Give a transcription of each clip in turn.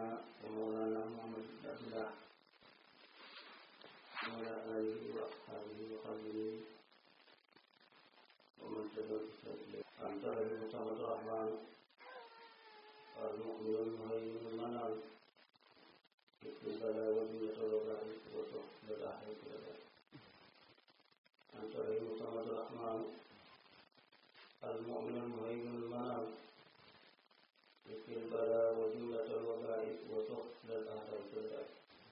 سيدنا ومولانا محمد بن عبد الله وعلى آله وأصحابه وخلفه ومن تبعهم بإحسان أنت المصطفى الرحمن المؤمن المهيمن المنان يكفي البلاء والدنيا والبلاء وتوحد الآخرة والبلاء أنت المصطفى الرحمن المؤمن المهيمن المنان يكفي البلاء وجملة الوباء وتخفل الأهل والبلاء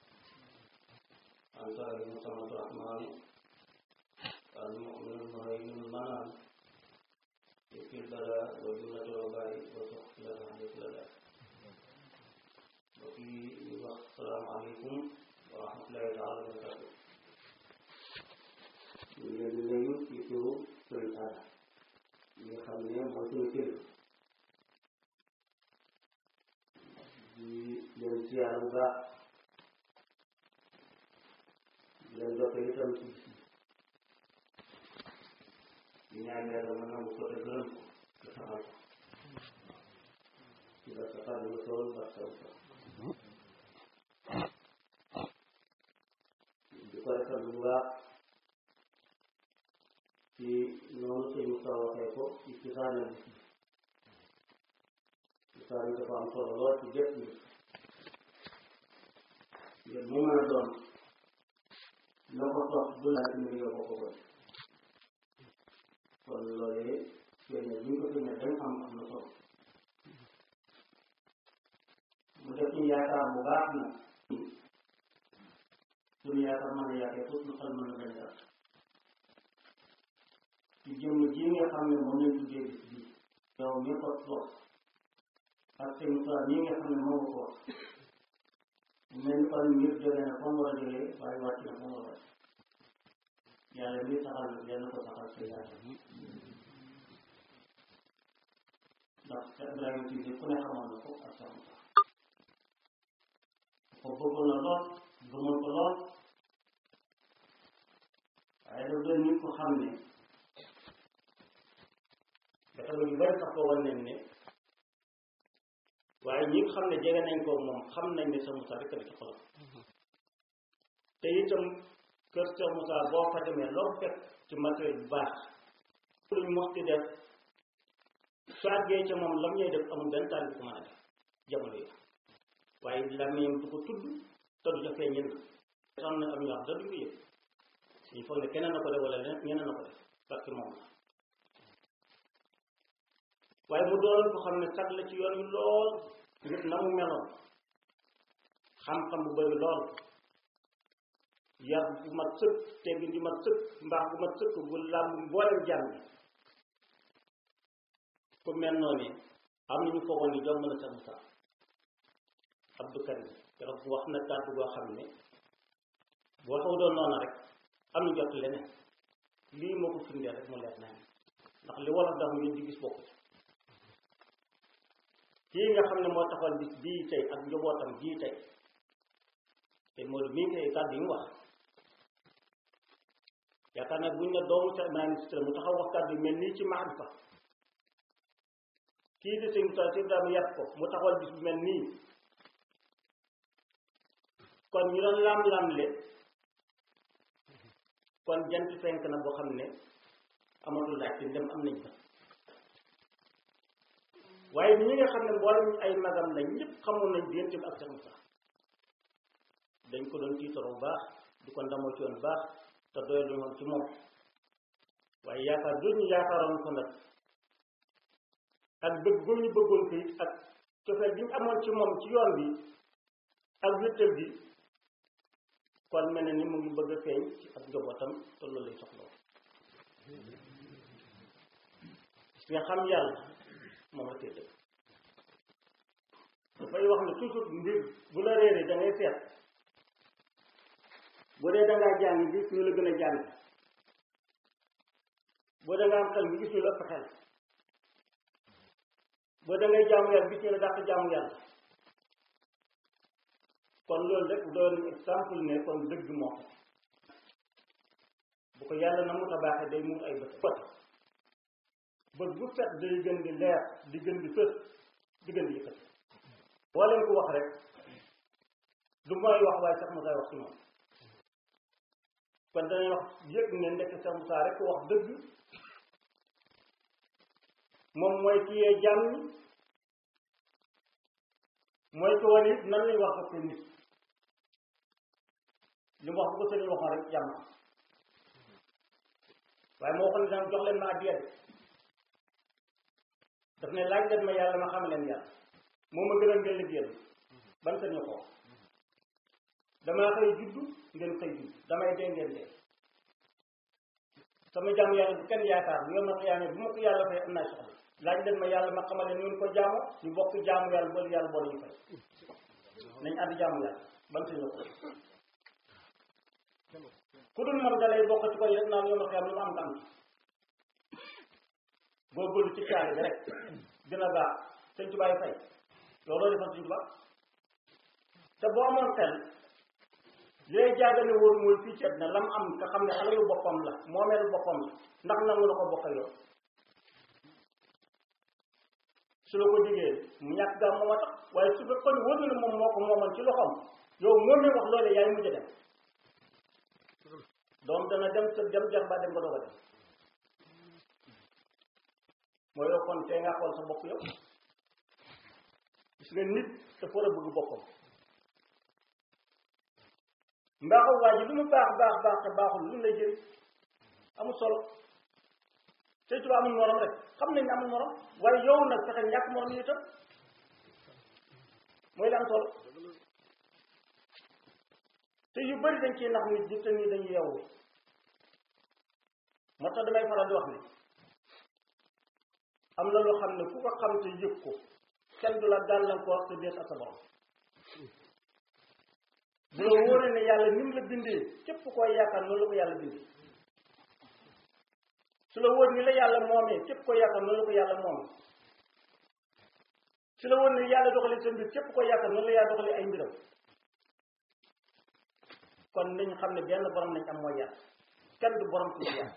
أنت المصمد الرحمن المؤمن المهيمن المنان يكفي البلاء وجملة الوباء وتخفل الأهل والبلاء وفي السلام عليكم ورحمة الله تعالى وبركاته ñu leen di nuyu ci turu sëriñ Ada ñi nga xam ne mooy suñu kilifa di leen siyaar bu baax di leen doppe itam ci bis di ñaan yàlla mën nangu ko te gërëm ko te saxal ko ci ba sa xar nga sool ba saw sa di ko defal bu baax ci noonu suñu sa waxee ko ci cosaanal bis bi cosaan yi dafa am solo lool ci bépp nit yéen mu mën a doon na ko topp bu laaj mbir yoo ko ko kon kon loolee feeñ bu ñu ko feeñee dañ am am na solo mu def ñu yaakaar bu baax na suñu yaakaar mën a yaakee foofu lu xel mën a bañ a ci jëmm ji nga xam ne moom lañ tuddee bis bii yow mi ko toog ak seen Moussa ñi nga xam ne moo ko wax mel ni kon mbir jógee na fa mu war a jógee waaye wàcc na fa mu war a wàcc yàlla mi saxal yàlla ko saxal sa yaata ndax sa Ibrahima ci ku ne xamoon na ko ak sa Moussa ko bëggoon na lool gëmoon ko lool waaye daf doon nit ko xam ne dafa lu bari sax ko wan nañ ne waaye ñi nga xam ne jege nañ ko moom xam nañ ne sa Moussa rek la ci xolam te itam kër sa Moussa boo fa demee loo fekk ci matériel bu baax luñ mos di def su àggee ca moom lam ñuy def amul benn taal bi ko mën a def jamono yi waaye lamiñam du ko tudd te du ca feeñin na am na am ñoo xam da duñ ko yëg ñu foog ne keneen na ko def wala ñeneen na ko def parce que moom la waaye mu doon ko xam ne sag la ci yoon wi lool ngir na mu meloon xam-xam bu bëri lool yar bu mat sëkk teggin di mat sëkk mbaax bu mat sëkk bu làmb mboolem jàng ku mel noonu am nañu foogoon ni jomb na sax Moussa Abdou Karim keroog wax na kàddu goo xam ne bu waxu doon noonu rek am na jot leneen lii moo ko firndeel rek mu leer naa ndax li wolof dafa ngeen di gis bokk ci kii nga xam ne moo taxawal bis bii tey ak njabootam bii tey te moo mii tey kàddu yi mu wax yaakaar naa buñ ne doomu sa ministre mu taxaw wax kàddu yi mel nii ci maarifa kii di sëñ Moussa Sèye Ibrahima yàpp ko mu taxawal bis bu mel nii kon ñu doon lam-lamle kon jant fenk na boo xam ne amatul laaj te dem am nañ ba waaye ñi nga xam ne mboolem ay magam lañ ñëpp xamoon nañ diggante bi ak Cheikh Moussa dañ ko doon tiitaroo bu baax di ko ndamoo ci yoon baax te doyal lu woon ci moom waaye yaakaar du ñu yaakaaroon ko nag ak bëgg bu ñu bëggoon ko it ak cofeel bi ñu amoon ci moom ci yoon bi ak wéttal bi kon mel na ni mu ngi bëgg a feeñ ci ak njabootam te loolu lay soxla nga xam yàlla moom la koy dëgg dafay wax ne toujours mbir bu la réeree da ngay seet bu dee da ngaa jàng gis ñu la gën a jàng boo da nga am xel bi gis ñu la ëpp xel boo da ngay jaamu yàlla gis ñu la dàq jaamu yàlla kon loolu rek doon exemple ne kon dëgg moo ko bu ko yàlla na mu tabaaxee day mu ay bët bët bët bu set day gën di leer di gën di fës di gën di yëkkati boo leen ko wax rek du mooy wax waaye Cheikh Moussa wax ci moom kon danañ wax yëg ne ndekk Cheikh Moussa rek wax dëgg moom mooy ki yee jàmm mooy ko wane it nan lañ wax ak nit li mu wax bu ko sëriñ waxoon rek jàmm waaye moo waxoon ne daan jox leen ma addiya de daf ne laaj leen ma yàlla ma xam leen yàlla moo ma gënal ngeen liggéeyal ban sëriñ ko wax damaa xëy juddu ngeen xëy juddu damay dee ngeen dee sama jàmm yàlla bu kenn yaakaar bu yow ma xiyaamee bu ma ko yàlla fay am naa soxla laaj leen ma yàlla ma xamal leen ngeen ko jaamu ñu bokk jaamu yàlla boole yàlla boole ñu fay nañ ànd jaamu yàlla ban sëriñ ko ku dul moom dalay bokk ci koy rek naan yow ma xiyaam lu ma am nga am góorgóorlu ci caali bi rek dina baax sëñ tubaay fay looloo defal sëñ tubaab te boo amoon xel léeg jaagane wóor mooy fii ci na lam am nga xam ne alalu boppam la moomeelu boppam la ndax nangu na ko bokk yow su la ko digee mu ñàkk gaa moom a tax waaye su fekkoon wóor na ne moom moo ko moomoon ci loxoom yow moo ne wax loolee yaay mujj dem doom dana dem sa dem jar ba dem nga doog a dem mooy yow kon tey nga xool sa bopp yow gis nga nit dafa war a bëgg boppam mbaaxu waa ji lu mu baax baax baax te baaxul lu lay jëriñ amul solo te tuba amul morom rek xam nañ ne amul morom waaye yow nag fexe ñàkk morom yi itam mooy la am solo te yu bëri dañ ciy nax nit ñi te nii dañuy yeewu moo tax damay faral di wax ne am na loo xam ne ku ko xam te yëg ko kenn du la gàllankoor te dees ak sa borom bu la wóoree ne yàlla ni mu la bindee képp koo yaakaar noonu la ko yàlla bindee su la wóor ni la yàlla moomee képp koo yaakaar noonu la ko yàlla moomee su la wóor ne yàlla doxalee sa mbir képp koo yaakaar noonu la yàlla doxalee ay mbiram kon nañ xam ne benn borom nañ am mooy yàlla kenn du borom ci yàlla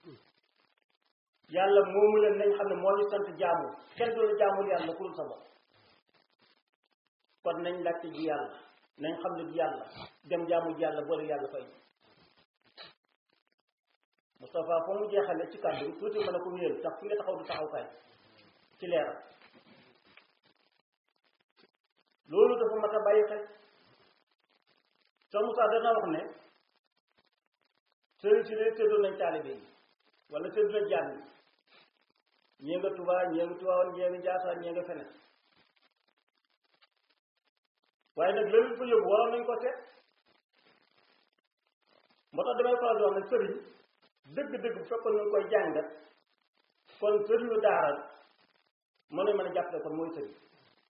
yàlla moomu leen nañ xam ne moo ñu sant jaamu kenn du la jaamul yàlla ku dul sa bopp kon nañ laajte ji yàlla nañ xam ne ji yàlla dem jaamu ji yàlla boole yàlla fay Moustapha foo mu jeexale ci kàddu tuuti mën a ko wéyal tax fi nga taxaw du taxaw kay ci leeral loolu dafa mat a bàyyi xel sa Moussa dana wax ne sëriñ si de séddoo nañ taalibe yi wala séddoo nañ jàng yi ñee nga Tuubaa ñee nga Tiwaawan ñee nga Njaasaan ñee nga feneen waaye nag loolu ko yóbbu waroon nañ ko seet moo tax damay faral di wax ne sëriñ dëgg-dëgg bu fekkoon ñu koy jàngat kon sëriñu daara mën nañ mën a jàppale kon mooy sëriñ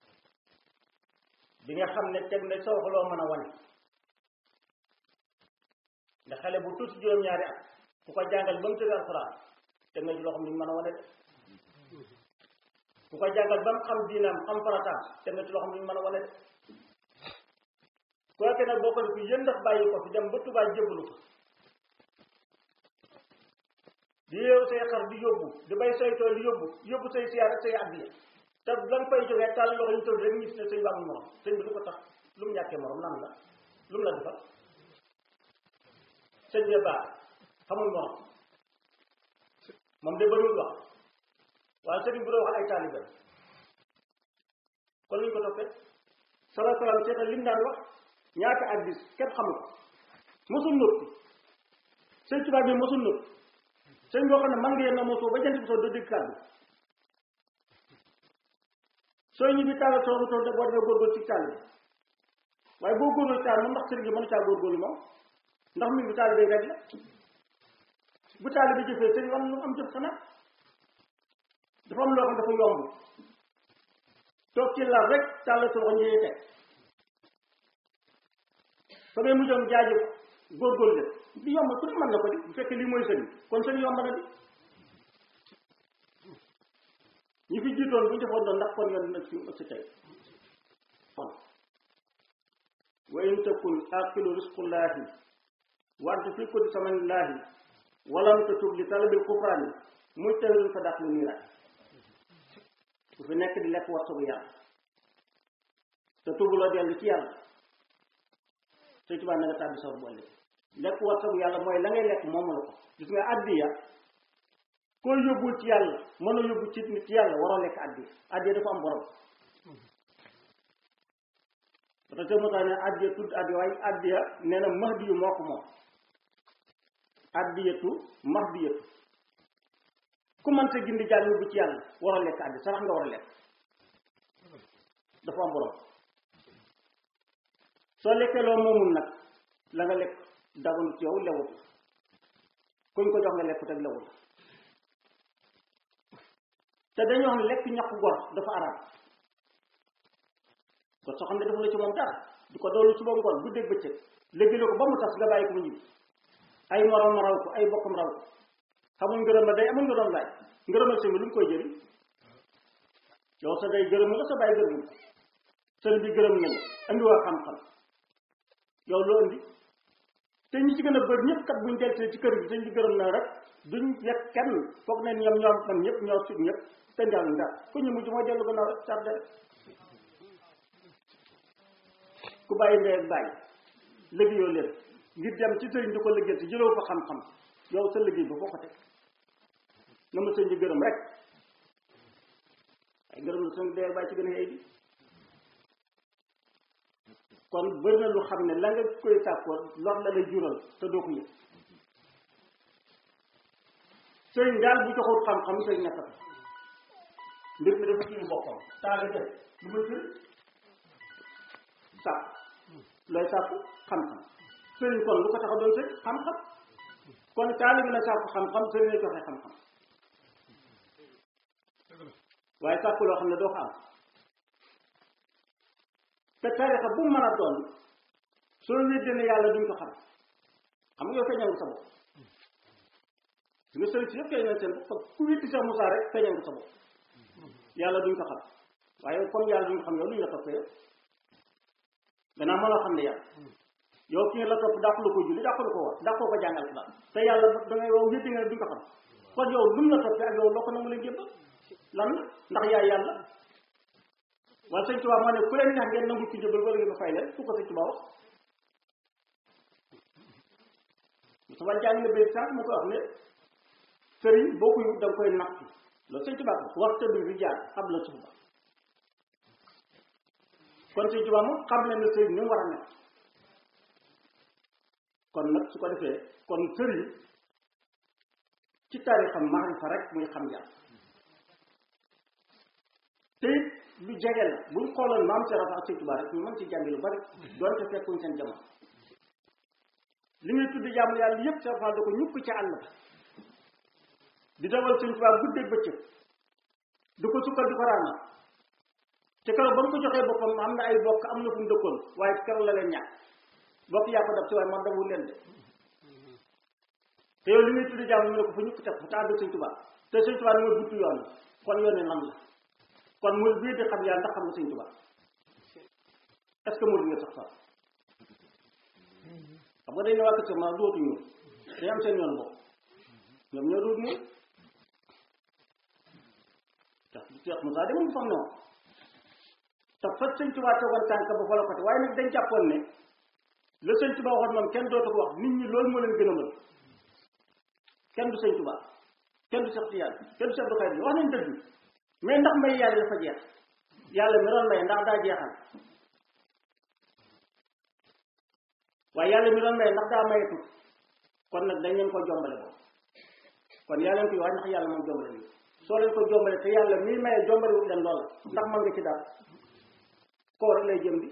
bi nga xam ne teg na soo ko loo mën a wane ndax xale bu tuuti juróom-ñaari at ku ko jàngal ba mu tëdd alxuraan teg nga ci loo xam ne mën a wane de ku ko jàngal ba mu xam diinaam xam farataam teg nga ci loo xam ne mën a wane de kooke nag boo ko def yéen ndax bàyyi ko fi dem ba Tuubaa jébbalu ko di yeewu say xar di yóbbu di bay say tool di yóbbu yóbbu say siyaar ak say addiya te la nga fay jógee tàll loxo ñu tëdd rek ñu gis ne sëñ bi amul morom sëñ bi lu ko tax lu mu ñàkkee morom nan la lu mu la defal sëñ bi baax xamul morom moom de bëriwul wax waaye sëriñ bu doon wax ay taalibe kon luñ ko toppee sala salaam seetal lim daan wax ñaata addis kenn xamul ko mosul noppi sëñ tubaab bi mosul noppi sëñ boo xam ne man nga yenn mosoo ba jant bi soo doo dégg kàddu sooy ñibbi tàllal soo toog de boo defee góorgóorlu ci tàll bi waaye boo góorgóorlu ci tàll moom ndax sëriñ bi mënu caa góorgóorlu moom ndax mi bi taali bay rek la bu taali bi jëfee sëriñ am lu am jëf xanaa dafa am loo xam dafa yomb toog ci lal rek tàllal sa loxo njëyee teg fa ngay mujjoon jaajëf góorgóorlu de di yomb ku ne mën na ko di bu fekkee lii mooy sëriñ kon sëriñ yomb na di ñi fi jiitoon bu ñu defoon doon ndax kon yoon nag fi mu ëgsi tey kon wa in takun aqilu risqullahi wante fi ko di samanillahi walam tatub li talabil kufraani mujtahidun fa dàq lu niiraay bu fi nekk di lekk war bu yàlla te tubuloo dellu ci yàlla sëñ Tuubaa na nga tàbbi sawar bu ëllëg lekk wartagu yàlla mooy la ngay lekk moomu la ko gis nga addiya koo yóbbul ci yàlla mën a yóbbu ci nit ci yàlla waroo lekk addiya addiya dafa am borom parce que moo tax ne addiya tudd addiya waaye addiya nee na mahdi yu moo ko moom addiyatu mahdiyatu ku mënta gindi jaam yóbbu ci yàlla war a lekk addi sarax nga war a lekk dafa am borom soo lekkee loo moomul nag la nga lekk daganu ci yow lewut kuñ ko jox nga lekk teg lewut te dañoo xam ne lekk ñàkk gor dafa araam kon soo xam ne dafa la ci moom dara di ko doolu suba ngoon guddeeg bëccëg léegi ko ba mu tas nga bàyyi ko mu ñibbi ay morom raw ko ay bokkam raw ko xamul ngërëm la day amul ngërëm laaj ngërëmal sëñ bi lu mu koy jëriñ yow sa day gërëm la sa bàyyi gërëm sëñ bi gërëm nañu andi waa xam-xam yow loo andi te ñi ci gën a bëri ñëpp kat buñ deltee ci kër gi sëñ bi gërëm na rek duñ yegg kenn foog ne ñoom ñoom man ñëpp ñoo sut ñëpp te njàng ndax ku ñu mujj mooy dellu gannaaw rek tardé ku bàyyi ndey ak bàyyi liggéeyoo leen ngir dem ci sëriñ di ko liggéey te jëloo fa xam-xam yow sa liggéey ba foo ko teg na ma sëñ bi gërëm rek ay gërëm la sëñ dee bàyyi ci gën a yey bi kon bëri na lu xam ne la nga koy sàkkoo lor la lay jural te doo ko yëg sëriñ daal bu joxul xam-xam sëriñ nekk mbir mi dafa ci boppam taala def lu ma jël sàkk looy sàkku xam-xam sëriñ kon lu ko tax a doon sëriñ xam-xam kon taali bi na sàkku xam-xam sëriñ lay joxe xam-xam waaye sàkku loo xam ne doo ko am te tarixa bu mu mën a doon soo wéddee ne yàlla duñ ko xam xam nga yow feeñal nga sa bopp su nga sëriñ si yëpp feeñal seen bopp ku wéddi Cheikh Moussa rek feeñal nga sa bopp yàlla duñ ko xam waaye comme yàlla duñ ko xam yow luñ la toppee yow gannaaw mënoo xam ne yàlla yow ki nga la topp dàqu la ko julli dàqu la ko war dàqoo ko jàngal la te yàlla da ngay yow wéddi nga ne duñ ko xam kon yow lu mu la toppee ak yow loo ko nangu leen jébbal lan la ndax yaay yàlla wala sëñ Tuubaa moo ne ku leen neex ngeen nangu ci jëbal wala ngeen fay leen fu ko sëñ Tuubaa wax sama jàng na bay sànq mu ko wax ne sëriñ boo ko yóbbu da nga koy natt loolu sëñ Tuubaa ko wax tëdd bi jaar xam la suba kon sëñ Tuubaa moom xam ne ne sëriñ ni mu war a nekk kon nag su ko defee kon sëriñ ci taarixam maarifa rek muy xam yàlla te it lu jege la buñ xooloon maam Cheikh Rafa ak sëñ Tuubaa rek ñu mën ci jàngi lu bari doonte fekkuñ seen jamono li ngay tudd jaamu yàlla yëpp Cheikh Rafa da ko ñukk ci àll ba di dawal sëñ Tuubaa guddeeg bëccëg du ko sukkal di ko raana te keroog ba mu ko joxee boppam am na ay bokk am na fu mu dëkkoon waaye keroog la leen ñàkk bokk yaa ko def ci waaye man dawul leen de te yow li ngay tudd jaamu ñu ne ko fa ñukk teg fa te ànd sëñ Tuubaa te sëñ Tuubaa ni mooy buttu yoon kon yoon nan la kon mu bii di xam yàlla ndax xam nga sëñ Tuubaa est ce que mu nga sax sax xam nga dañ ne waa kër ma dootu ñëw dañ am seen yoon bopp ñoom ñoo dootu ñëw tax Cheikh Moussa de moom fam ne woon te fa sëñ Tuubaa tegoon tànk ba fa la ko te waaye nag dañ jàppoon ne la sëñ Tuubaa waxoon moom kenn dootu ko wax nit ñi loolu moo leen gën a mën kenn du sëñ Tuubaa kenn du Cheikh Tiyaan kenn du Cheikh Abdou Khadre wax nañ dëgg mais ndax may yàlla dafa jeex yàlla mi doon may ndax daa jeexal waaye yàlla mi doon may ndax daa mayatu kon nag dañ leen ko jombale boobu kon yàlla leen koy wax ndax yàlla moom jombale ni soo leen ko jombale te yàlla mi maye jombale wut leen loola ndax mën nga ci dara koo rek lay jëm di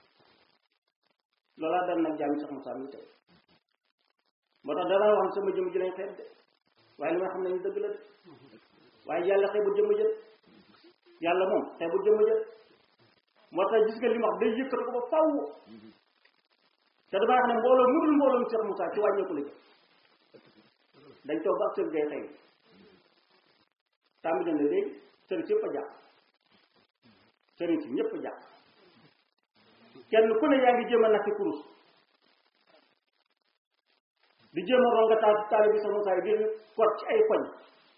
loolaa dal nag jaami sax Moussa mi tey moo tax dana wax sama jëm ji lañ xeeb de waaye li nga xam ne ñu dëgg la de waaye yàlla xeebul jëmm jël yàlla moom xeebul jëmm jël moo tax gis nga li ma wax day yëkkati ko ba faw te damaa xam ne mbooloo mu dul mbooloo mu Cheikh Moussa ci wàññeeku la jëm dañ toog ba ak seen gay xëy tàmbali na léegi sëriñ si yëpp a jàpp sëriñ si ñëpp a jàpp kenn ku ne yaa ngi jéem a nakki kurus di jéem a ronga taal taali bi sa Moussa yi di kot ci ay koñ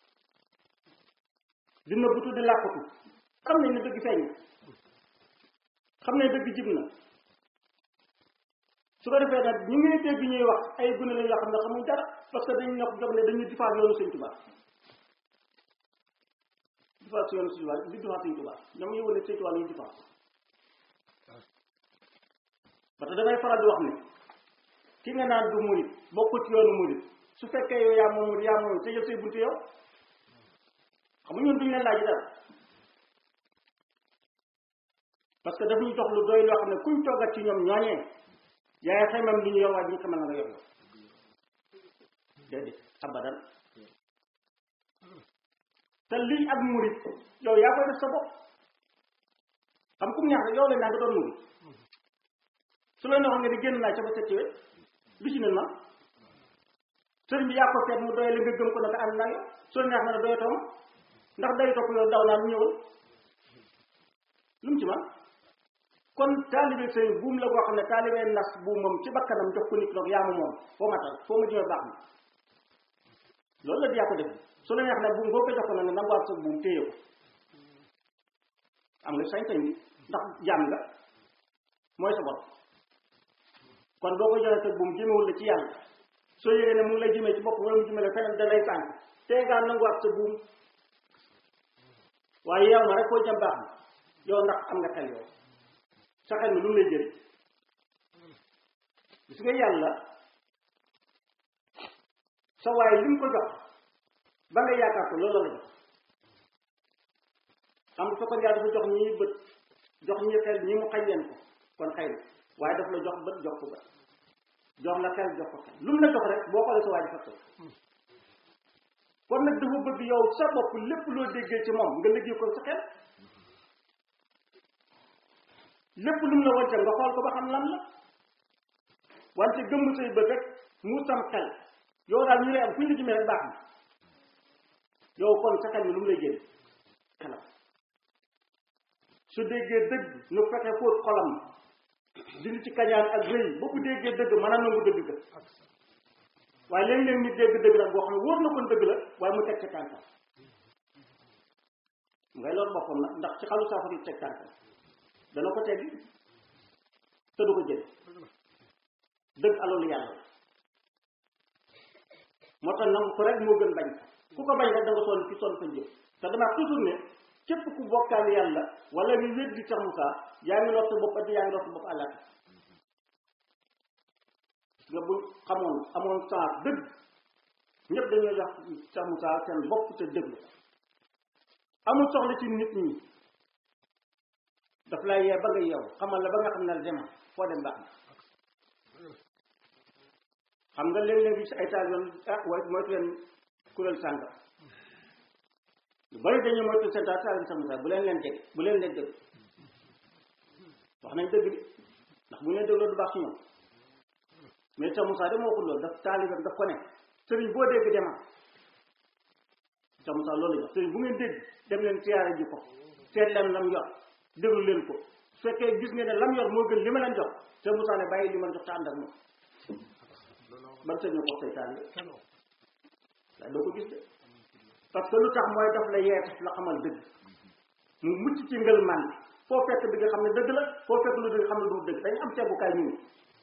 di nëbbutu di làkkatu xam nañ ne dëgg feeñ xam nañ dëgg jib na su ko defee nag ñu ngi dégg ñuy wax ay gune la yoo xam ne xamuñ dara parce que dañ nekk jox ne dañuy difaat yoonu sëñ Tuubaa difaat si yoonu sëñ Tuubaa di difaat sëñ Tuubaa ñoom ñu wane sëñ Tuubaa lañuy difaat parce que damay faral di wax ne ki nga naan du murit bokkul ci yoonu murit su fekkee yow yaa moom murit yaa moom te jël say buntu yow xam nga ñun duñ leen laaj dara parce que daf ñu jox lu doy loo xam ne kuñ toggat ci ñoom ñooñee yaay xaymam li ñu yor waaye duñ xamal na nga yor yow déedéet abadan te lii ak murit yow yaa koy def sa bopp xam kum ñaax rek yow lañ naa nga doon murit su la neexoon nga di génn naa ca ba set ci wet lu ci ne ma sëriñ bi yaa ko seet mu doyale nga gëm ko naka ànd naa yow su la neex na ne doyatoo ma ndax day topp yow daw naa ñëwal lu mu ci man kon taalibe sëriñ buum la boo xam ne taalibe nas buumam ci bakkanam jox ko nit nag yaa ma moom foo matal foo ma jëmee baax na loolu la di yaa ko def su la neex ne buum boo ko jox ko nag nga nanguwaat sa buum téye ko am nga sañ-sañ bi ndax jaam nga mooy sa bopp kon boo ko joxee sa buum jëmewul la ci yàlla soo yëgee ne mu ngi lay jëmee ci bopp wala mu jëmee la feneen da lay sànk tey ngaa nanguwaat sa buum waaye yow ma rek koo jëm baax na yow ndax am nga xel yow sa xel mi lu mu lay jëriñ gis nga yàlla sa waaye li mu ko jox ba nga yaakaar ko loolu la jox xam nga fekkoon yàlla dafa jox ñii bët jox ñii xel ñii mu xañ leen ko kon xëy na waaye daf la jox bët jox ko bët jox la xel jox ko xel lu mu la jox rek boo xoolee sa waaye dafa tëj kon nag dafa bëgg yow sa bopp lépp loo déggee ci moom nga liggéey ko sa xel lépp lu mu la wàccal nga xool ko ba xam lan la wante gëmm say bët rek mu sam xel yow daal ñu lay am fu ñu la jëmee rek baax na yow kon sa xel mi lu mu lay génn xelam su déggee dëgg nu fexe fóot xolam dindi ci kañaan ak rëy ba ku déggee dëgg mën a nangu dëgg ga waaye léeg-léeg nit dégg dëgg nag boo xam ne wóor na kon dëgg la waaye mu teg ca tànkam ngay loolu boppam nag ndax ci xalu saafara yi teg tànkam dana ko teggi te du ko jël dëgg alalu yàlla moo tax nangu ko rek moo gën bañ ku ko bañ rek da nga sonn ci sonn fañ jëm te damaa toujours ne képp ku bokkaale yàlla wala ñu wét di Cheikh Moussa yaa ngi lor sa bopp addi yaa ngi lor sa bopp àllati nga bu xamoon amoon sens dëgg ñëpp dañuy wax Cheikh Moussa seen bopp te dëgg amul soxla ci nit ñi daf lay yee ba nga yeew xamal la ba nga xam ne la demal foo dem baax na xam nga léeg-léeg bi si ay taal yoon ah way moytu leen kuréel sàngam lu bari dañuy moytu seen taal taal Cheikh Moussa bu leen leen jege bu leen leen dëgg wax nañ dëgg bi ndax bu ñu leen dégloo du baax ci ñoom mais Cheikh Moussa de moo ko loolu daf taalibam daf ko ne sëriñ boo dégg demal Cheikh Moussa loolu la jox sëriñ bu ngeen dégg dem leen siyaare ji ko seet leen lam yor déglu leen ko su fekkee gis ngeen ne lam yor moo gën li ma leen jox Cheikh Moussa ne bàyyi li ma leen jox te ànd ak moom ban sëñ ñu ko say taalibe waaye doo ko gis de parce que lu tax mooy daf la yee daf la xamal dëgg mu mucc ci ngël man foo fekk bi nga xam ne dëgg la foo fekk lu dëgg xam ne du dëgg dañu am tegukaay ñu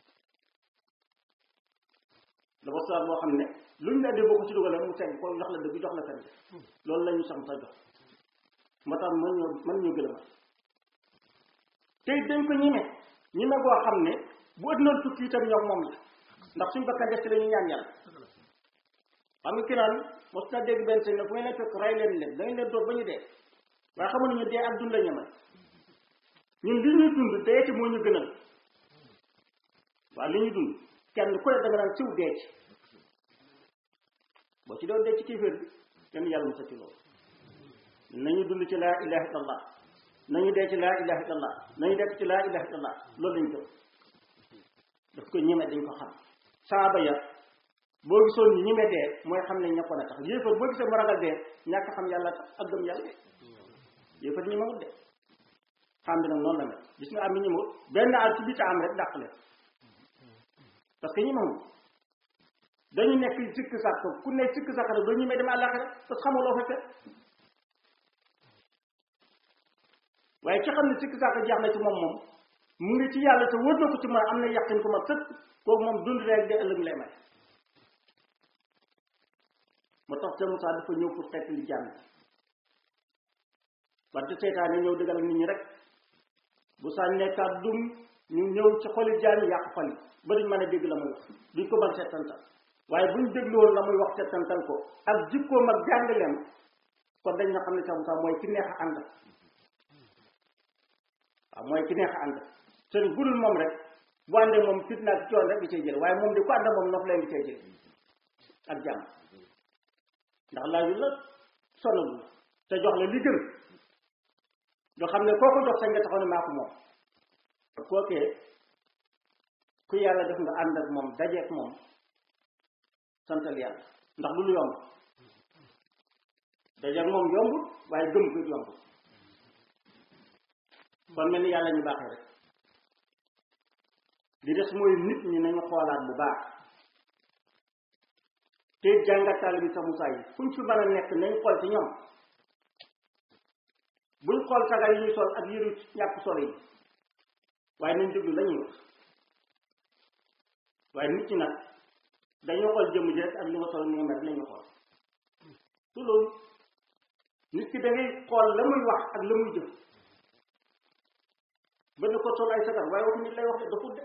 dafa soir boo xam ne luñ la andi boo ko ci dugalee mu teg ko jox la dëgg jox la fen loolu la ñu sax sa jox moo tax mën ñoo mën ñoo gën a tey dañ ko ñime ñime boo xam ne bu ëddoon tukki itam ñoom moom la ndax suñ bakkan def ci la ñu ñaan yàlla xam nga ki naan mos na dégg benn sëñ ne fu ngeen leen fekk rey leen leen da ngeen leen doog ba ñu dee waaye xamuñu ñu dee ak dund la ñemal ñun li ñuy dund dee ci moo ñu gënal waaw li ñuy dund kenn ku ne da nga naan siw dee ci boo ci doon dee ci kéeféer bi kenn yàlla musa ci loolu nañu dund ci laa ilaha illallah nañu dee ci laa ilaha illallah nañu dekk ci laa ilaha illallah loolu lañ gëm daf ko ñeme dañ ko xam saaba ya boo gisoon ñi ñeme dee mooy xam ne ñakkoon a tax yéefar boo gisee mu ragal dee ñàkk xam yàlla tax ak gëm yàlla yéefar ñi mawut de xam bi nag noonu la mel gis nga am ñi ñëmut benn at ci biir am rek dàq leen parce que ñi mawut dañu nekk sikk sàkk ku ne sikk sàkk rek doo ñemee dem àllaaxira parce que xamuloo fa fekk waaye ki xam ne sikk sàkk jeex na ci moom moom mu ngi ci yàlla te wër na ko ci man am na yàqin ko ma sëkk kooku moom dund rek de ëllëg lay may moo tax Cheikh Moussa dafa ñëw pour xeet li jàmm wante seytaane ñëw dëggal nit ñi rek bu sànnee kàddum ñu ñëw ci xoli jaam yi yàq xol yi ba duñ mën a dégg la muy wax duñ ko mën settantal waaye buñ dégluwoon la muy wax settantal ko ak jikkoom ak jàngaleem kon dañ na xam ne Cheikh Moussa mooy ki neex a ànd waaw mooy ki neex a ànd sëriñ bu dul moom rek bu àndee moom fitna ak coon rek di cay jële waaye moom di ko ànd moom nof leen di cay jële ak jàmm ndax laaju la sonal la te jox la li gën nga xam ne koo ko jox sañ nga taxaw ne maa ko moom kookee ku yàlla def nga ànd ak moom dajeek moom santal yàlla ndax lu lu yomb dajeek moom yombul waaye gëm ko yombul kon mel ni yàlla ñu baaxee rek li des mooy nit ñi nañu xoolaat bu baax te jàngatal bi sa Moussa yi fuñ fi mën a nekk nañ xool ci ñoom buñ xool sagar yi ñuy sol ak yëru ñàkk solo yi waaye nañ déglu la ñuy wax waaye nit ñi nag dañoo xool jëmm ji rek ak li nga sol ni nga mel lañu xool su loolu nit ki da ngay xool la muy wax ak la muy jëf ba ñu ko sol ay sagar waaye waxu nit lay wax de dafut de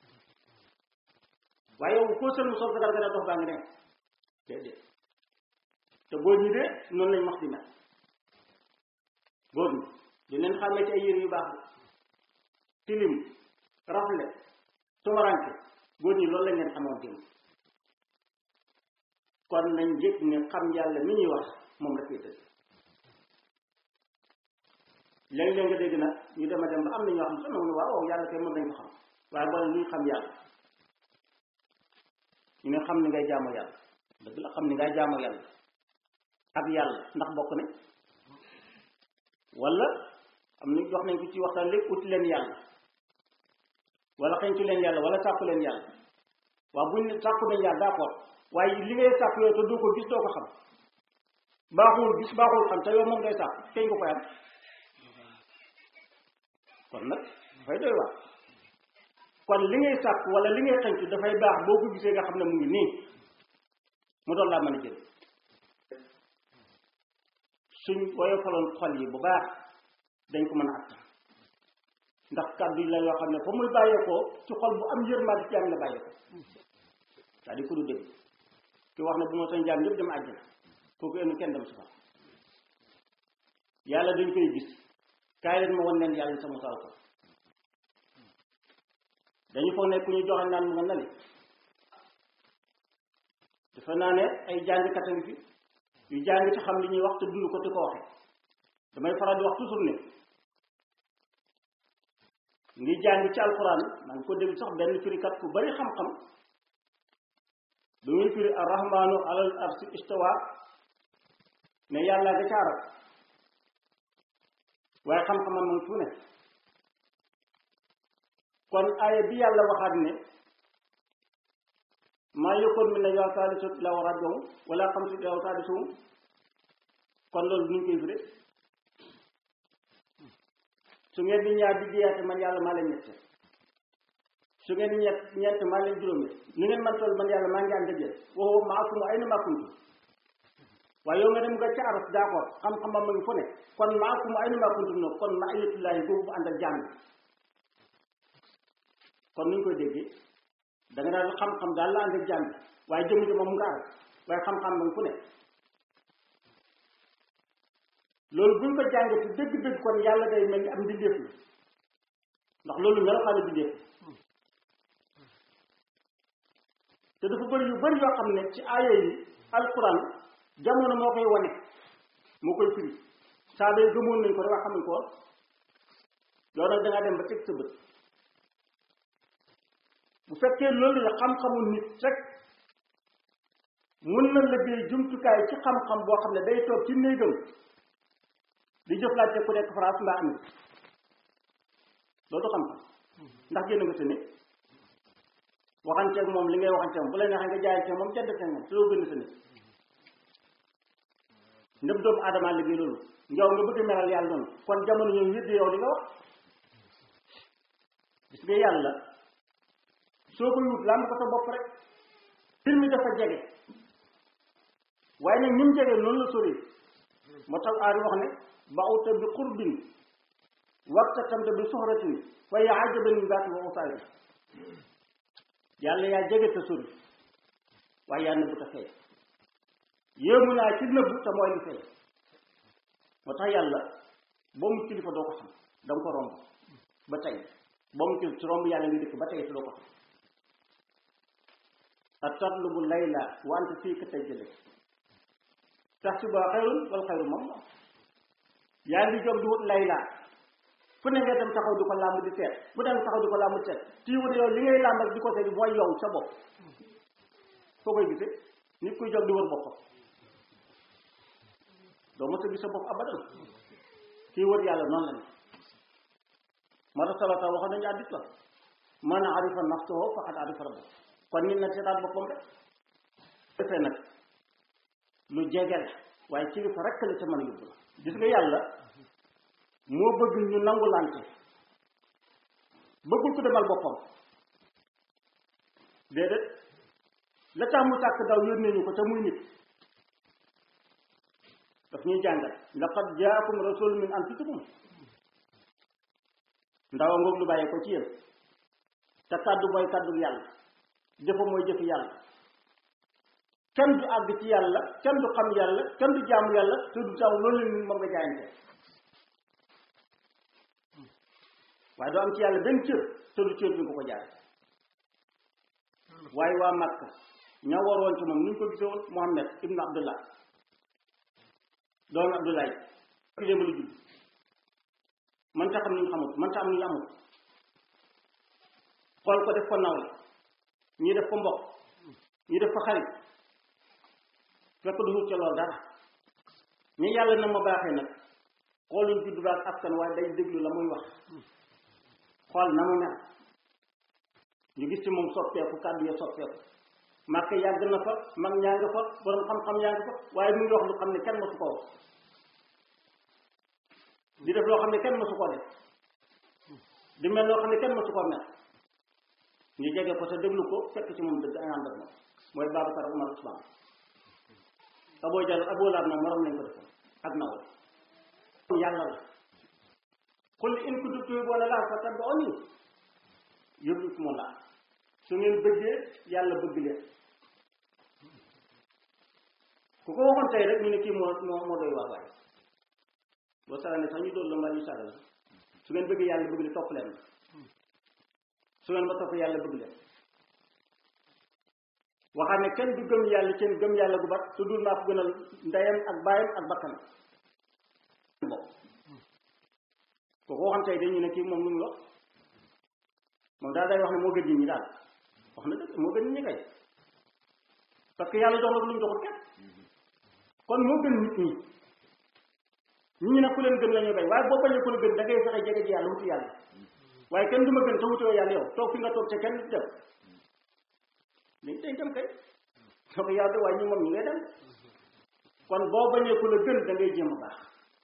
waaye yow koo sel mu sol sagar gën a dox baa ngi ne déedéet te góor ñi de noonu lañ wax di mel góor ñi di leen xàmmee ci ay yére yu baax de tilim rafle tumaranke góor ñi loolu lañ leen xamoon démb kon nañ yëg ne xam yàlla mi ñuy wax moom la koy dëgg léeg-léeg nga dégg nag ñu dem a dem ba am na ñoo xam ne sama ne waaw waaw yàlla kay mën nañ ko xam waaye boo luy xam yàlla ñu ne xam ni ngay jaamu yàlla dëgg la xam ni ngay jaamu yàlla ak yàlla ndax bokk nañ wala am na wax nañ ko ci waxtaan léegi uti leen yàlla wala xeñtu leen yàlla wala sàkku leen yàlla waaw buñ ne sàkku nañ yàlla d'accord waaye li ngay sàkku yow te doo ko gis doo ko xam baaxul gis baaxul xam te yow moom ngay sàkku kañ ko koy am kon nag dafay doy waar kon li ngay sàkk wala li ngay xënc dafay baax boo ko gisee nga xam ne mu ngi nii mu doon laa mën a jël suñ woyofaloon xol yi bu baax dañ ko mën a attan ndax kàddu yi la yoo xam ne fa muy bàyyeekoo ci xol bu am yërmande ci am la bàyyeekoo c'est-à-dire ku du dégg ki wax ne bu ma sañ jaam ñëpp dem àjjana kooku enu kenn dem safara yàlla dañ koy gis kaay leen ma wan leen yàlla sa musal ko dañu foog ne ku ñu joxe naan mu nga nali dafa naa ne ay jàngkat a ngi fi yu jàng ci xam li ñuy wax te dund ko te ko waxe damay faral di wax toujours ne ngi jàng ci alquran maa ngi ko dégg sax benn firikat ku bari xam-xam bi muy firi arrahmanu alal arsi istawa ne yàlla nga ca arab waaye xam-xamam moom fu ne kon aaya bi yàlla waxaat ne maa yëkkoon mi ne yow saalisut ila wa rabbihum wala xamsut ila wa saadisuhum kon loolu nuñ koy firé su ngeen di ñaar di jiyaate man yàlla maa leen ñette su ngeen di ñett ñeent maa leen juróomi nu ngeen man toll man yàlla maa ngi ànd ak yéen waxoo maakum ayna maa kuntum waaye yow nga dem nga ca aras d'accord xam-xamam ma ngi fu ne kon maakum ayna maa kuntum no kon ma ayatullahi googu bu ànd ak jàng kon nuñ koy déggee da nga daal xam-xam daal la ànd ak jàng waaye jëmm ji moom mu nga aras waaye xam-xam ma ngi fu ne loolu buñ ko jàngati dëgg-dëgg kon yàlla day mel ni am mbindeef la ndax loolu melokaanu mbindeef te dafa bëri yu bëri yoo xam ne ci aaya yi alquran jamono moo koy wane moo koy firi saa day gëmoon nañ ko rek wax xamuñ ko yow nag da ngaa dem ba teg sa bët bu fekkee loolu la xam-xamu nit rek mun na liggéey jumtukaay ci xam-xam boo xam ne day toog ci néegam di jëflante ku nekk France mbaa Amérique loolu xam-xam ndax génn nga sa nit waxanteeg moom li ngay waxanteeg moom bu la neexee nga jaayanteeg moom jëndanteeg moom te doo génn sa nit ndëb doomu aadama liggéey loolu njaw nga bëgg melal yàlla noonu kon jamono ñoom yëddi yow li nga wax gis nga yàlla soo koy wut làmb ko sa bopp rek mbir mi dafa jege waaye nag ni mu jege noonu la sori moo tax aari wax ne ba'uta bi qurbin wartakamta bi suxratin fa yaa ajaban min baati wa usaari yàlla yaa jege te sori waaye yaa nëbbu te feeñ yéemu naa ci nëbbu te mooy li feeñ moo tax yàlla boo mu kilifa doo ko xam da nga ko romb ba tey boo mu kilifa ci romb yàlla ngi dëkk ba tey te doo ko xam a tatlubu layla wa anta fii ka tajjale tax si boo xayrun wal xayru moom moom yaa ngi jóg di wut layla fu ne nga dem taxaw di ko làmb di seet fu dem taxaw di ko làmb di seet tii wut yow li ngay làmb ak di ko seet mooy yow sa bopp foo koy gisee nit kuy jóg di wër boppam doo mos a gis sa bopp abadan kii wër yàlla noonu la ne moo tax salata waxoon nañu addis la man arifa nafsahu faqad arifa rabbahu kon nit na seetaat boppam rek defee nag lu jege la waaye kilifa rek la ca mën a yóbbu la gis nga yàlla moo bëgg ñu nangu lante bëggul ko demal boppam déedéet la tax mu sàkk daw yónnee ñu ko te muy nit daf ñuy jàngal laqad jaakum rasul min anfusikum ndawa ngoog lu bàyyee ko ci yéen te kàddu mooy kàddu yàlla jëfa mooy jëfi yàlla kenn du àgg ci yàlla kenn du xam yàlla kenn du jaamu yàlla te du taw loolu la moom nga jaayante waaye doo am ci yàlla benn cër te du cër bi nga ko jaay waaye waa Makka ña waroon ci moom ni ñu ko gisee woon Muhammad ibnu Abdullah doomu Abdoulaye ki démb la judd man ta xam ni ñu xamut man ta am ni ñu amut xool ko def ko nawle ñii def ko mbokk ñii def ko xarit fekk du wut ca loolu dara ñi yàlla na ma baaxee nag xooluñ judd ba ak askan waaye day déglu la muy wax xool na mu mel ñu gis ci moom soppeeku kàddu ya soppeeku màkk yàgg na fa mag ñaa nga fa borom xam-xam yaa nga fa waaye mu ngi wax lu xam ne kenn mësu ko wax di def loo xam ne kenn mësu koo def di mel loo xam ne kenn mësu koo mel ñu jege ko te déglu ko fekk ci moom dëgg ay ànd ak moom mooy Babacar Umar Usmaan Aboo Jal Aboo Laab nag morom lañ ko defoon ak nawle yàlla la qul in kuntum tuhibbuuna llaaha fattabi'uunii yuhbibkumullaah su ngeen bëggee yàlla bëgg leen ku ko waxoon tey rek ñu ne kii moo moo moo doy waar waaye boo sarane sax ñu doon la mbaa ñu sagal su ngeen bëggee yàlla bëgg leen topp leen su ngeen ma topp yàlla bëgg leen waxaat ne kenn du gëm yàlla seen gëm yàlla gu bat su dul maa ko gënal ndeyam ak baayam ak bakkanam bopp ku ko waxoon tey dañu ne kii moom lu mu wax moom daal day wax ne moo gën nit ñi daal wax na dëgg moo gën nit ñi kay parce que yàlla jox na ko lu ñu joxul kenn kon moo gën nit ñi nit ñi nag ku leen gën la ñuy bay waaye boo bañee ku la gën da ngay fexe jege ji yàlla wuti yàlla waaye kenn du ma gën te wutoo yàlla yow toog fi nga toog te kenn du dem léegi dañ dem kay donc yàlla waaye ñu moom ñu ngay dem kon boo bañee ku la gën da ngay jéem a baax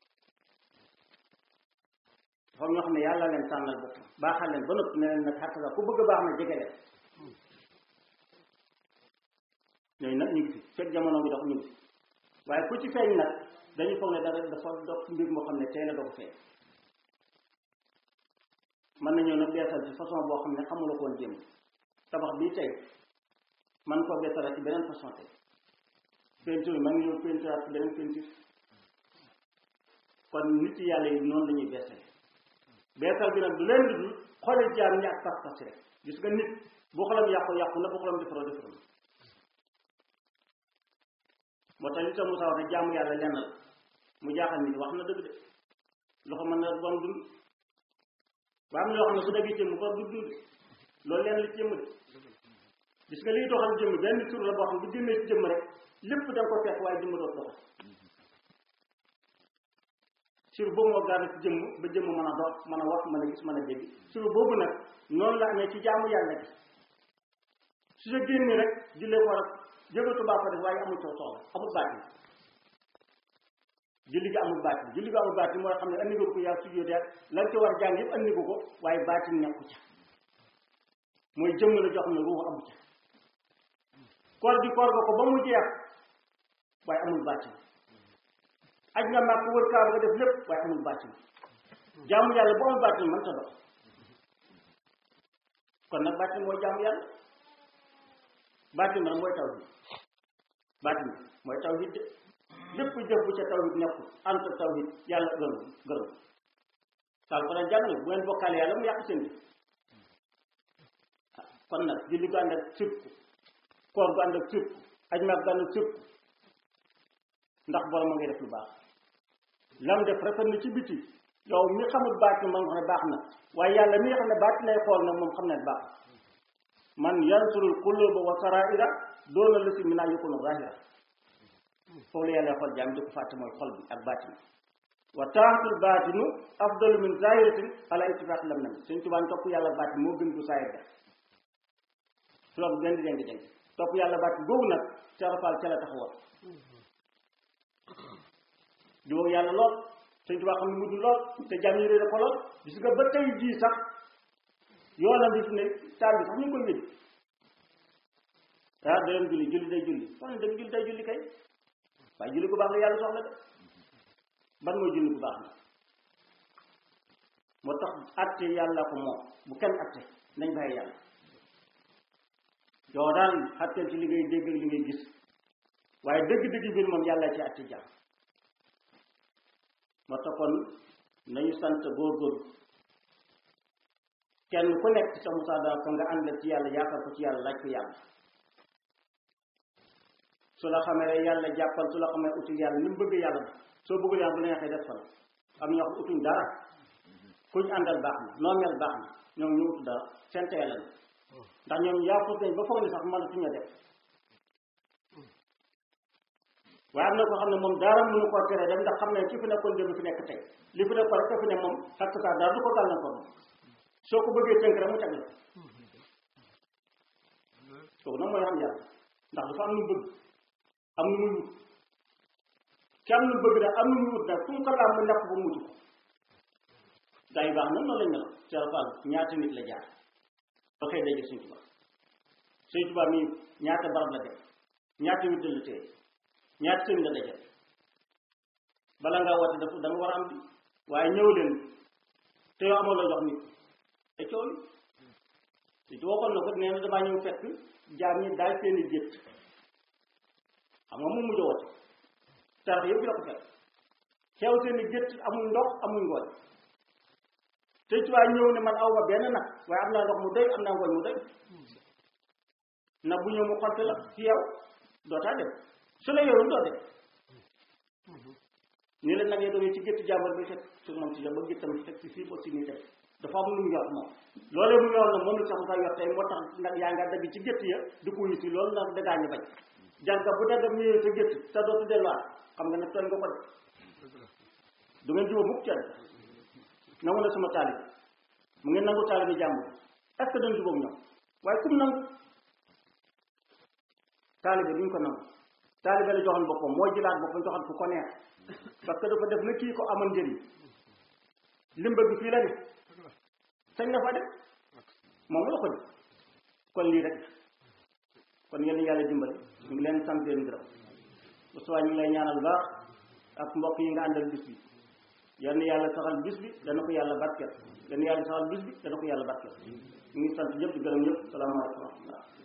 dafa ñoo xam ne yàlla leen tànnal bopp baaxal leen ba noppi ne leen nag xatta ku bëgg a baax na jege leen ñooñu nag ñu ngi fi fekk jamono bi dox ñu ngi fi waaye ku ci feeñ nag dañu foog ne dara dafa dox mbir moo xam ne tey la doo feeñ mën nañoo nag beesal ci façon boo xam ne xamula koon jéem tabax bii tey man koo beesalaat ci beneen façon tey peinture man ngi ñëw peinturaat ci beneen peinture kon nit yàlla yi noonu la ñuy beesale beesal bi nag du leen dul xooli jaam ñi ak pas-pas rek gis nga nit bu xolam yàqu yàqu na bu xolam defaroo defaroo na moo tax li tax Moussa wax ne jaamu yàlla lenn la mu jaaxal nit wax na dëgg de loxo mën na bon dund waa am na yoo xam ne bu dagee jëmm bor du dund loolu lenn li ci jëmm de gis nga liy doxal jëmm benn tur la boo xam ne bu génnee ci jëmm rek lépp da nga ko fekk waaye jëmm doot doxal sur boobu moo gaar ci jëmm ba jëmm mën a dox mën a wax mën a gis mën a dégg sur boobu nag noonu la amee ci jaamu yàlla gi su sa génnee rek jullee ko rek jëgatu baa ko def waaye amul soo soxla amul baat yi julli gi amul baat yi julli gi amul baat yi mooy xam ne andi nga ko yaa sujjóot ak la nga ci war jàng yëpp andi ko ko waaye baat yi nekku ca mooy jëmm la jox ne ruux amu ca koor gi koor nga ko ba mu jeex waaye amul bàccin aj nga màkk wër kaaba nga def lépp waaye amul bàccin jaamu yàlla bu amul bàccin mën ta dox kon nag bàccin mooy jaamu yàlla bàccin nag mooy tawhid bàccin mooy tawhid de lépp jëf bu ca tawhid nekkul ànd ak tawhid yàlla gërëm gërëm saal ko daan jàngale bu ngeen bokkaale yàlla mu yàq seen bi kon nag julli gu ànd ak sirku koor gu ànd ak sirku aj maag gu ànd ak sirku ndax borom a ngay def lu baax lam def rafet na ci biti yow mi xamul baat man nga xam ne baax na waaye yàlla mi nga xam ne baat lay xool nag moom xam ne baax man yansurul quluba wa saraira doona lasi min naa yukunu zahira foofu la yàlla xool jaam di ko fàtte mooy xol bi ak baatin wa taaxatul baatinu afdalu min zahiratin ala ittifaq lam nam suñ tubaan topp yàlla baatin moo gën bu saayir ga loolu gën di dénk dénk topp yàlla baatin boobu nag carafal ca la taxawoon di woo yàlla lool suñ tubaa xam ne mujj lool te jaam yi réere ko lool gis nga ba tey jii sax yoonam bi fi ne taal bi sax ñu ngi koy wédi ah da leen julli julli day julli wax ne dem julli day julli kay waaye julli bu baax la yàlla soxla de ban mooy julli bu baax na moo tax atte yàlla ko moom bu kenn atte nañ bàyyi yàlla yow daal atteel ci li ngay dégg ak li ngay gis waaye dëgg-dëgg biir moom yàlla ci atte jàmm moo tax kon nañu sant góorgóorlu kenn ku nekk ci sa musaada ko nga ànd ci yàlla yaakaar ko ci yàlla laaj ko yàlla su la xamee yàlla jàppal su la xamee utul yàlla ni mu bëgg yàlla soo bëggul yàlla bu neexee def fa la am ñoo xam utuñ dara kuñ àndal baax na noo mel baax na ñoom ñu utu dara seen teel la ndax ñoom yaafut nañ ba foog ne sax mënatuñu def waaye am na ko xam ne moom dara mënu koo tere dem ndax xam ne ki fi nekkoon démb fi nekk tey li fi nekkoon rek fi ne moom xakk saa dara du ko gàllankoor moom soo ko bëggee tënk rek mu teg la kooku nag mooy xam yàlla ndax dafa am lu bëgg am lu muy wut ki am lu bëgg daal am lu muy wut nag fu mu ko laam mu nekk ba mujj ko gaa yi baax na noonu lañ mel Cheikh Fall ñaata nit la jaar ba xëy daje Sëñ Tuubaa Sëñ Tuubaa mii ñaata barab la def ñaata witt la téye ñaata sëñ la daje bala ngaa woote dafa da nga war a am bi waaye ñëw leen te yow amoo la jox nit te coow li te waxoon na ko nee na damaa ñëw fekk jaam ñi daal seeni gétt xam nga mu mujj a woote tarax yëpp la ko fekk xew seeni gétt amul ndox amul ngooñ te ci waa ñëw ne man aw ma benn nag waaye am naa ndox mu doy am naa ngooñ mu doy nag bu ñëw mu xonte la ci yow dootaa dem su la yorul doo dem nii la nag yee doon ci gétt jàmbar bi fekk su moom si ba géttam fekk si fii ba si nii def dafa am lu mu yor moom loolee mu yor na moom la sax sa yor tey moo tax nag yaa nga dagg ci gétt ya di ko si loolu nag dagaa ñu bañ jànka bu daggam ñëwee sa gétt te dootu delluwaat xam nga ne tooñ nga ko def du ngeen jiwa mukk kenn nangu na sama taalib mu ngeen nangu taalib bi jàmbur est-ce que dañ jubóog ñoom waaye kum nangu taalibe duñ ko nangu taalibe la joxoon boppam moo jëlaat boppam joxoon ku ko neex parce que dafa def na kii ko amal njëriñ limba bi fii la ne sañ na fa def moom la ko def kon lii rek kon yéen yàlla dimbali ñu ngi leen sant leen gërëm bu suwaa ñu ngi lay ñaanal baax ak mbokk yi nga àndal bis bi yal na yàlla saxal bis bi dana ko yàlla barkeel yal na yàlla saxal bis bi dana ko yàlla barkeel ñu ngi sant ñëpp di gërëm ñëpp salaamaaleykum wa rahmatullah